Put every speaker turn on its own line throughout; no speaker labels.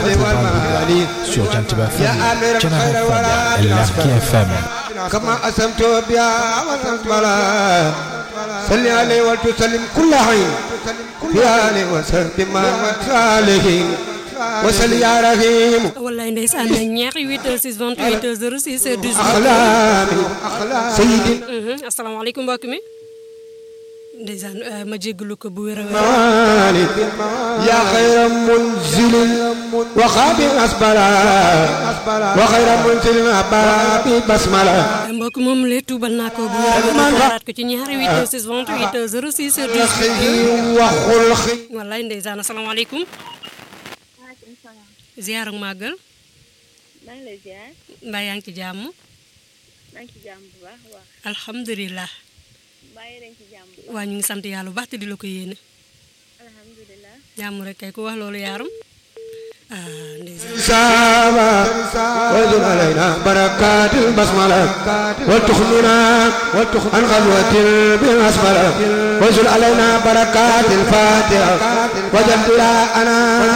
sur Jantiba FM, Canal FM et Larki FM.
كما أسمت بها وتقبلا صل عليه وتسلم كل حين في آله وصحبه ما وصالحين وصل يا رحيم
wallaay ndeysaan na ñeex 8 6 28 06 12
أخلامي سيدي
asalaamaaleykum mbokk mi ndeysaan ma jéggalu ko bu wér a wér
مالك يا خير منزل وخابر أسبلا وخير منزل أباب بسملة
mbokk moom lee tuubal naa ko bu wér a wér xaaraat ko ci ñaari 8 6 28 06 12
خي وخلقي
wallaay ndeysaan asalaamaaleykum
maaleykum salaam.
ziar ak màggal
maa ngi lay ziar.
mbaa yaa ngi ci jàmm
maa ngi ci jàmm bu baax a baax.
alhamdulilah
mbaa yéen a ngi ci jàmm bu baax.
waa ñu ngi sant yàlla bu baax te di la ko yéene
alhamdulilah.
jàmm rek kay ku wax loolu yaaram ah ndeysaan
سابا وزن علينا بركات البسملة وتخمنا عن غزوة بالأسملة وزن علينا بركات الفاتحة وجل أنا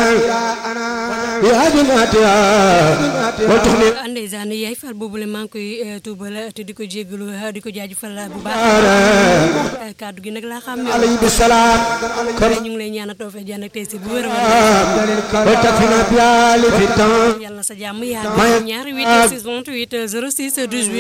بهدمتها وتخمنا
ndeysaan yaay fal boobule maa ngi koy eh, tuubal te di ko jéggalu eh, di ko jaajëfal bu baax Eh, kàddu gi nag laa xam ne
عليه بالسلام
ñu ngi lay ñaanal tawfeex jàmm ak tey si bu wér a wér
وتكفينا بآل في التمام
yàlla na sa jàmm yàgg ñaari 8 6 28 06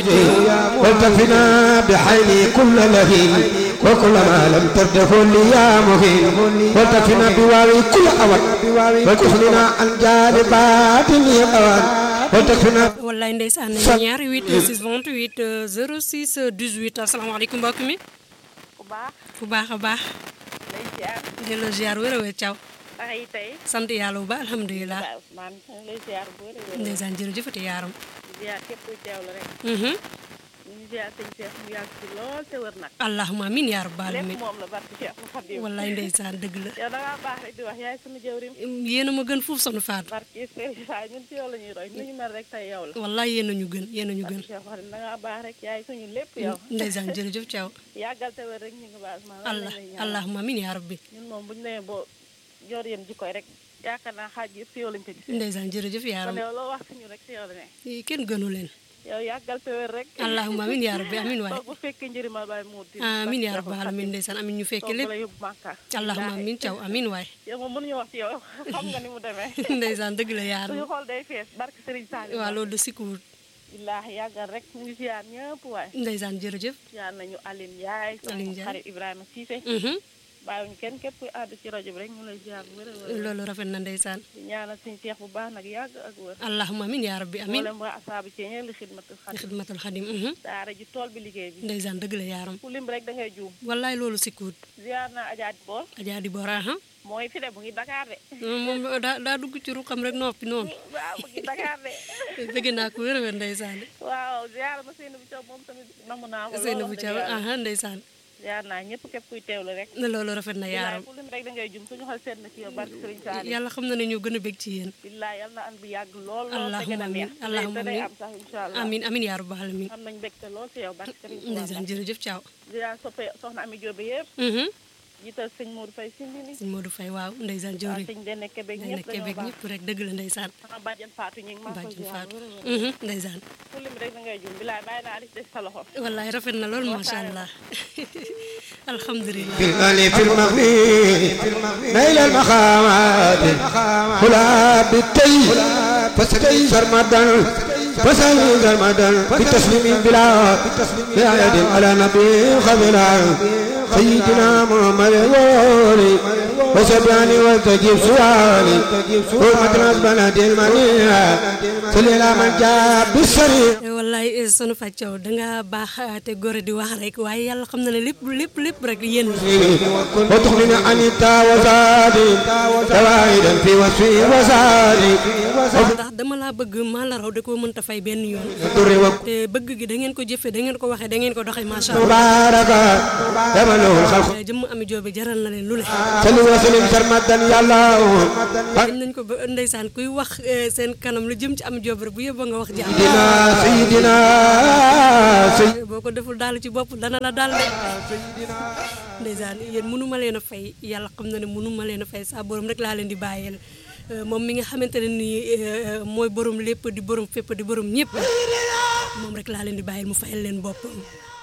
18
وتكفنا بحيل كل لهين وكل ما لم ترده لي يا مهين وتكفنا بواوي كل أوان وتكفنا عن جانبات الأوان وتكفنا
wallaay ndeysaan ñaari 8 6 28 06 18 asalaamaaleykum mbokk mi
bu baax.
fu baax a baax
lay ziar.
delloo ziar wér a wér caw
ndax yi tey.
sant yàlla bu baax alhamdulilah
waaw man maa ngi lay ziar bu wér a wér.
ndeysaan jërëjëfati yaaram
ziar képp kuy teewlu rek.
Mhm.
ñu ngi ziar sëñ Cheikh mu yàgg ci lool te wër nag.
allahumma amin yaa rabbal
lépp
alamin
moom la barke Cheikh mu Xadim.
wallaay ndeysaan dëgg la
yow da ngaa baax rek di wax yaay sunu jëwrim.
yéen a ma gën fuuf sonu faat
barke Serigne Fall ñun ci yow la ñuy roy nu ñu mel rek tey yow la.
wallaay yéen a ñu gën yéen a ñu gën
barke Cheikh Xadim da ngaa baax rek yaay suñu lépp yow.
ndeysaan jërëjëf caw
yàggal te wër rek ñu ngi baas ma.
allah allahumma amin yaa rabbi
ñun moom bu ñu nee boo yor yéen jikkoy rek yaakaar naa xaaj yëpp si yow lañ ko gis.
ndeysaan jërëjëf
kon
yaaram
yow loo wax si ñu rek si yow la ne.
Ii, kenn gënu leen
yow yàggal te wér rek.
allahumma amin yaa rabbi amin waay
toog bu fekkee njëriñal baay mu di.
amin yaa rabbal alamin ndeysaan amin ñu fekke
toog
lépp
la yóbbu Màkka.
allahumma
Billaahi.
amin caw amin waay
yow moom mënuñu wax ci yow xam nga ni mu demee.
ndeysaan dëgg la yaaram
suñu xol day fees barke Serigne Saliou.
waaw loolu de sikkuwut
billaahi yàggal rek ñu ngi ziar ñëpp waay.
ndeysaan jërëjëf
ziar nañu Aline Ndiaye.
Aline Ndiaye.
sama xarit Ibrahima Cissé.
Mhm.
bàyyiwuñu kenn képp kuy àddu ci rajo bi rek ñu lay ziar bu wér a wér.
loolu rafet na ndeysaan
di ñaanal suñu seex bu baax nag yàgg ak wér.
allahumma amin yaa rabbi amin
mboolem waa asaabu ci ñeent li xidmatul
di
xadim.
xidmatul xadim mhm.
daara ji tool bi liggéey bi.
ndeysaan dëgg la yaaram
ku lim rek da ngay juum.
wallaay loolu sikkuwut
ziar naa Adja Bool.
ajaa di boora aha
mooy fi de mu ngi Dakar de.
moom daa daa dugg ci ruqam rek noppi noonu
waaw mu ngi Dakar de.
bëgg naa ko wér a wér ndeysaan
waaw ziar ma Seydou Thiaw moom tamit namu naa ko.
Seyna bu
lool
Thiaw
wax dëgg yàlla.
aha ndeysaan
ziar naa ñëpp képp kuy teewlu rek.
ne loolu rafet na
billaay
yaaram
ku lim rek da ngay jum suñu xol seet na ci yow barke Serigne Saliou.
yàlla xam na ne ñoo gën a bég ci yéen
billaay yal na an bi yàgg lool lool te gën
allahumma
a
amin
neex.
allahumma
te day
amin
am sax incha allah.
amin amin yaa rabbal alamin
am nañ mbégte lool ci yow barke Serigne Touba.
ndeysaan jërëjëf Thiaw
ziar soppe soxna Ami Diop yëpp.
mhm
jiital sëñ Modou Faye Sindini.
sëñ Modou Faye waaw ndeysaan
waaw
jëwriñ
sëñ Dene Kébé
day
ñëpp
nekkee
dañoo
bég
baax.
ñëpp rek dëgg la ndeysaan
sama bàjjen Fatou ñu ngi maa ko
bàjjen
ziar
Fatou
wér a wér.
mhm ndeysaan
ku lim rek da ngay jum billaay bàyyi naa li ci des sa loxo.
wallaay rafet na lool macha allah alhamdulilah
في الألف في المغني نيل المخامات خلا بالتي فسكي سرمدا فسكي سرمدا بتسليم بلا بآية على نبي خبلا سيدنا محمد الولي وسبياني وتجيب سؤالي حرمة البلد المنيع صلي على من جاء بالسريع
wallaay sunu fàccaw danga baax te góor di wax rek waaye yàlla xam na ne lépp lépp lépp rek yéen la
وتغنيني عن التا وزادي زوايدا في وصفي وزادي
ndax dama laa bëgg maa la raw da koo mënta fay benn yoon
الدر
te bëgg gi da ngeen ko jëfee da ngeen ko waxee da ngeen ko doxee macha allah
مباركة يمن له الخلق
jëmm ami joobe jaral na leen lu ne
صلي وسلم سرمدا يا الله
dañ nañ ko ba ndeysaan kuy wax eh, seen kanam lu jëm ci ami joobe rek bu yóbboo nga wax jàmm
سيدنا سيدنا سيدنا
boo ko deful daal ci bopp dana la daal de ndeysaan yéen mënu ma leen a fay yàlla xam na ne mënu ma leen a fay saa borom rek laa leen di bàyyeel moom mi nga xamante ne nii mooy borom lépp di borom fépp di borom ñëpp moom rek laa leen di bàyyil mu fayal leen boppam.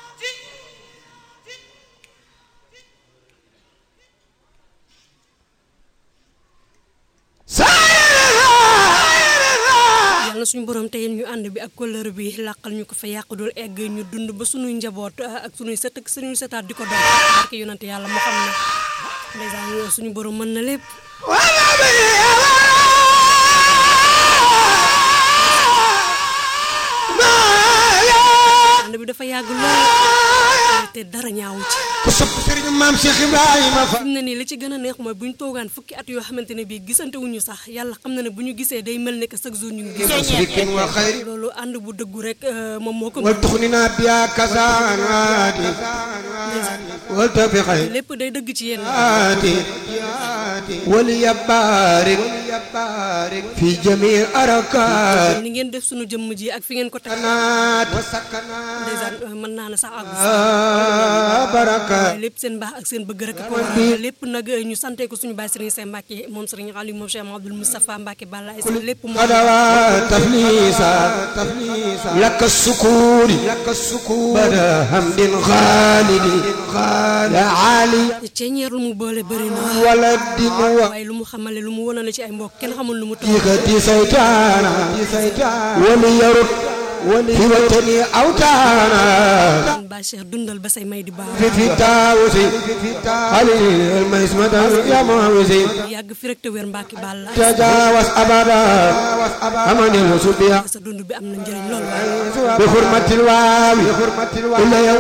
yàlla na suñu borom tey ñu ànd bi ak kóllëre bi làqal ñu ko fa yàq dul egg ñu dund ba suñuy njaboot ak suñuy sët ak suñuy sëtaat di ko doon barke yonante yàlla moo xam ne ndeysaan suñu borom mën na lépp. ànd bi dafa yàgg lool te dara ñaawu ci.
ku sopp sëriñ maam Cheikh Ibrahima Fall.
fi mu ne nii li ci gën a neex mooy bu ñu toogaan fukki at yoo xamante ne bii gisante wuñu sax yàlla xam na ne bu ñu gisee day mel ne que chaque jour ñu ngi gis.
sadiqin wa xayri
loolu ànd bu dëggu rek moom moo ko.
wal tuxnina biya kasaanaati wal tabi xayri
lépp day dëgg ci yéen.
آتي ولي بارك في جميع أركات
ni ngeen def sunu jëmm ji ak fi ngeen ko teg.
سكنات
ndeysaan mën naa ne sax ak
بركات
lépp seen baax ak seen bëgg rek ko waral lépp nag ñu sante ko suñu baay Serigne Seye Mbacke moom Serigne Aliou moom Cheikh Abdoul Moustapha Mbacke Balla Aïssa lépp moom
قدوات تفليسا لك السكور لك السكور بدا حمد خالد يا علي
ceeñeer lu mu boole bëri na
ولد
waaye lu mu xamale lu mu wonale ci ay mbokk kenn xamul lu mu toll
وثيقتي سيتانا وليرد في وطني أوتانا
kon Baay Cheikh dundal ba say may di baax
في في تاوسي علي المسمة يا معوزي
yàgg fi rek te wér Mbacke Balla
تجاوز أبدا أمن الوصول بها
sa dund bi am na njëriñ lool waaye
بحرمة الواو إلا يوم